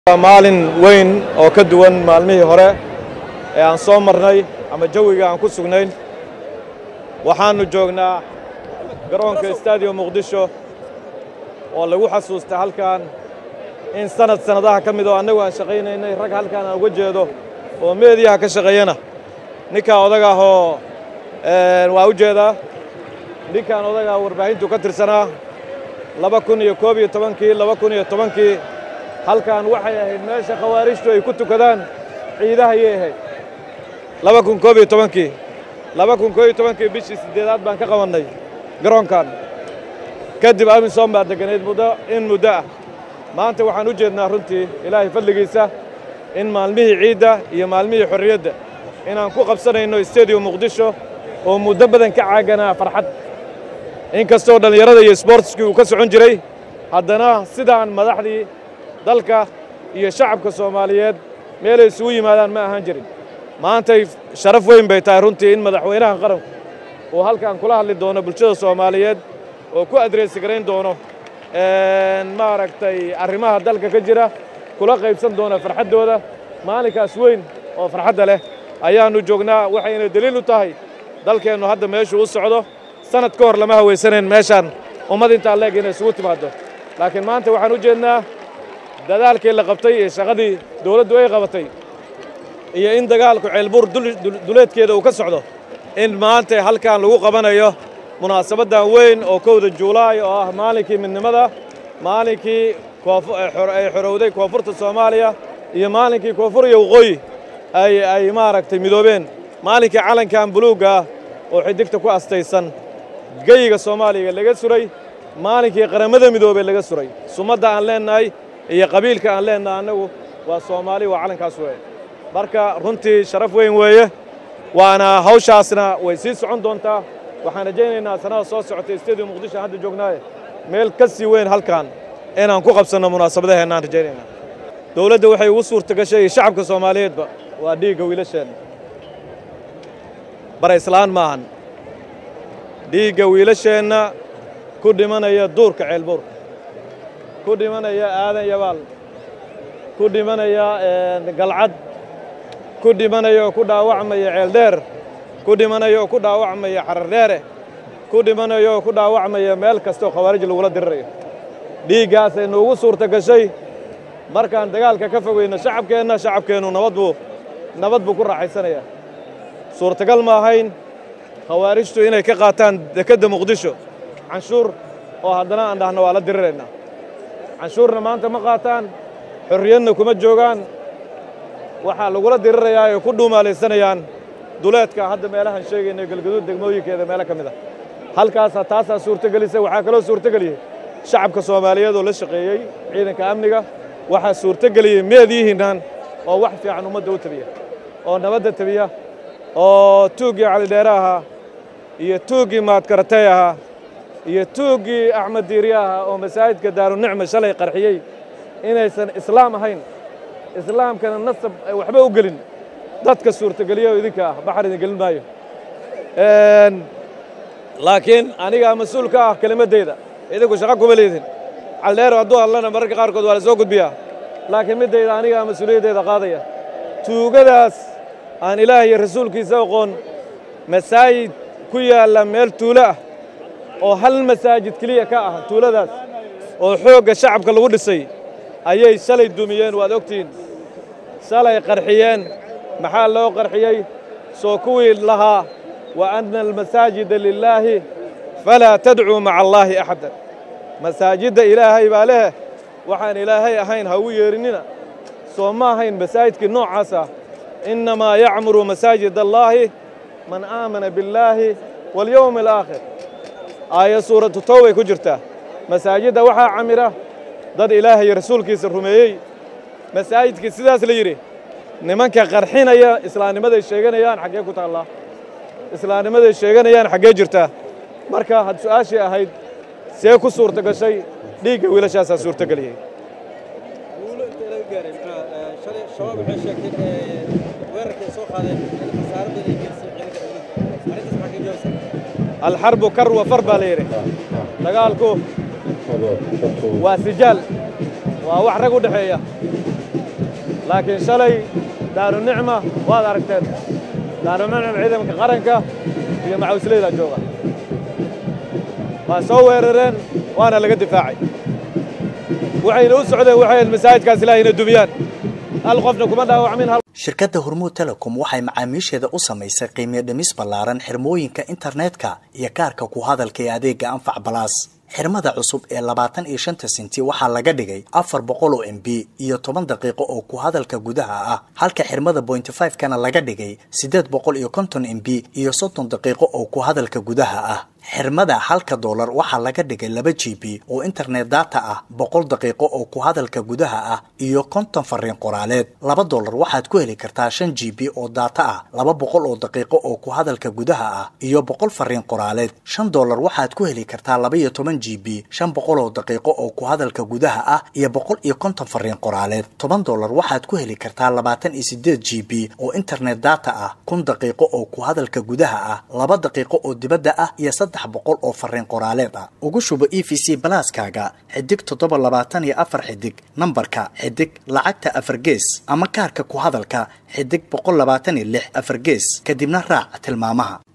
waa maalin weyn oo ka duwan maalmihii hore ee aan soo marnay ama jawiga aan ku sugnayn waxaannu joognaa garoonka stadium muqdisho oo lagu xasuusta halkan in sanad sannadaha ka mid oo annagu aan shaqaynaynay rag halkaan aan uga jeedo oo meediyaha ka shaqeeyana ninkaa odag ah oo waa u jeedaa ninkaan odagaa warbaahintu ka tirsanaa laba kun iyo koob iyo tobankii laba kun iyo tobankii halkan waxay ahayd meesha khawaarijtu ay ku tukadaan ciidaha ayay ahayd laba kun koob iyo tobankii laba kun koob iyo tobankii bishii siddeedaad baan ka qabannay garoonkan kadib amisom baa degganayd muddo in muddo ah maanta waxaan u jeednaa runtii ilaahay fadligiisa in maalmihii ciidda iyo maalmihii xorriyadda inaan ku qabsanayno stadium muqdisho oo muddo badan ka caaganaa farxad in kastoo dhallinyarada iyo sboortiskii uu ka socon jiray haddana sidaan madaxdii dalka iyo shacabka soomaaliyeed meelay isugu yimaadaan ma ahaan jirin maantay sharaf weyn bay tahay runtii in madaxweynaha qaranku uu halkan kula hadli doono bulshada soomaaliyeed oo ku adreysi garayn doono maaragtay arrimaha dalka ka jira kula qaybsan doona farxaddooda maalinkaas weyn oo farxadda leh ayaannu joognaa waxayna deliil u tahay dalkeennu hadda meeshuu u socdo sanad ka hor lama hawaysanayn meeshaan ummad intaa leeg inay isugu timaaddo laakiin maanta waxaan u jeednaa dadaalkii la qabtay iyo shaqadii dawladdu ay qabatay iyo in dagaalku ceelbuur duleedkeeda uu ka socdo in maanta halkan lagu qabanayo munaasabaddan weyn oo kowda juulaay oo ah maalinkii midnimada maalinkii ay xorowday koonfurta soomaaliya iyo maalinkii koonfur iyo waqooyi ay maaragtay midoobeen maalinkii calankan buluugga ah oo xidigta ku astaysan geyiga soomaaliya laga suray maalinkii qarammada midoobey laga suray sumadda aan leennahay iyo qabiilka aan leennahay annagu waa soomaali waa calankaas weeye marka runtii sharaf weyn weeye waana hawshaasna way sii socon doontaa waxaan rajaynaynaa sannada soo socotay stadium muqdisho aan hadda joognaaye meel ka sii weyn halkan inaan ku qabsanno munaasabadaheennaan rajaynaynaa dowladda waxay ugu suurta gashay shacabka soomaaliyeedba waa dhiigga wiilasheenna bara islaan maahan dhiigga wiilasheenna ku dhimanaya duurka ceelbuur ku dhimanaya aadan yabaal ku dhimanaya galcad ku dhimanaya oo ku dhaawacmaya ceeldheer ku dhimanaya oo ku dhaawacmaya xarardheere ku dhimanaya oo ku dhaawacmaya meel kastooo khawaarij lagula dirirayo dhiiggaasay nuugu suurta gashay markaan dagaalka ka fogayno shacabkeenna shacabkeennu nabad buu nabad buu ku raaxaysanayaa suurtagal ma ahayn khawaarijtu inay ka qaataan dekedda muqdisho canshuur oo haddana aan dhahno waa la diriraynaa canshuurna maanta ma qaataan xorriyadna kuma joogaan waxaa lagula dirirayaa ay ku dhuumaalaysanayaan duleedka hadda meelahaan sheegayna galgaduud degmooyinkeeda meelo ka mid ah halkaasaa taasaa suurtogelisay waxaa kaloo suurtogeliyey shacabka soomaaliyeed oo la shaqeeyey ciidanka amniga waxaa suurtogeliyey meediyihiinnan oo wax fiican ummadda u tabiya oo nabadda tabiya oo tuuggii calidheere ahaa iyo tuuggii maadkaratay ahaa iyo tuuggii axmed diiri ahaa oo masaajidka daarunicma shalay qarxiyey inaysan islaam ahayn islaamkana nasab ay waxba u gelin dadka suurtogeliya oo idinka ah baxar idin gelin maayo laakiin anigaa mas-uul ka ah kelimaddayda idinku shaqo kuma leedin caldheero hadduu hadlana mararka qaarkood waa la soo gudbiyaa laakiin middayda anigaa mas-uuliyaddeeda qaadaya tuugadaas aan ilaah iyo rasuulkiisa aqoon masaajid ku yaalla meel tuulo ah oo hal masaajid keliya ka ah tuuladaas oo xoogga shacabka lagu dhisay ayay shalay dumiyeen waad ogtihiin shalay qarxiyeen maxaa loo qarxiyey soo kuwii lahaa wa anna almasaajida lilaahi falaa tadcuu maca allaahi axadan masaajidda ilaahay baa leh waxaan ilaahay ahayn ha ugu yeerinnina soo ma ahayn masaajidkii noocaas ah innamaa yacmuru masaajid allaahi man aamana billaahi walyowmi alaakhir aayad suuratu towbay ku jirtaa masaajidda waxaa camira dad ilaahay iyo rasuulkiisa rumeeyey masaajidkii sidaas la yidhi nimanka qarxinaya islaamnimaday sheeganayaan xaggee ku taallaa islaamnimaday sheeganayaan xaggee jirtaa marka had su'aashii ahayd see ku suurta gashay dhiigga wiilashaasaa suurtogeliyey alxarbu kar wa far baa la yidhi dagaalku waa sijaal waa wax rag u dhexeeya laakiin shalay daarunicma waad aragteen daarunicma ciidanka qaranka iyo macawisleyda jooga waa soo weerareen waana laga difaacay waxayna u socdeen waxay masaajidkaas ilaahay ina dumiyaan hal qofna kuma dhaawacmin hal shirkadda hormuud telecom waxay macaamiisheeda u samaysay qiimiyo dhimis ballaaran xirmooyinka internetka iyo kaarka ku hadalka ee adeegga anfac balaas xirmada cusub ee labaatan iyo shanta senti waxaa laga dhigay afar boqol oo m b iyo toban daqiiqo oo ku hadalka gudaha ah halka xirmada bointy five kana laga dhigay siddeed boqol iyo konton m b iyo soddon daqiiqo oo ku hadalka gudaha ah xirmada halka doolar waxaa laga dhigay laba g b oo internet data ah boqol daqiiqo oo ku hadalka gudaha ah iyo konton fariin qoraaleed laba doolar waxaad ku heli kartaa shan g b oo data ah laba boqol oo daqiiqo oo ku hadalka gudaha ah iyo boqol fariin qoraaleed shan doolar waxaad ku heli kartaa laba iyo toban g b shan boqol oo daqiiqo oo ku hadalka gudaha ah iyo boqol iyo konton fariin qoraaleed toban doolar waxaad ku heli kartaa labaatan iyo sideed g b oo internet data ah kun daqiiqo oo ku hadalka gudaha ah laba daqiiqo oo dibadda ah iyo saddex boqol oo fariin qoraaleed ah ugu shubo e v c balaaskaaga xidig toddoba labaatan iyo afar xidig nambarka xidig lacagta afar gees ama kaarka ku hadalka xidig boqol labaatan iyo lix afar gees kadibna raac tilmaamaha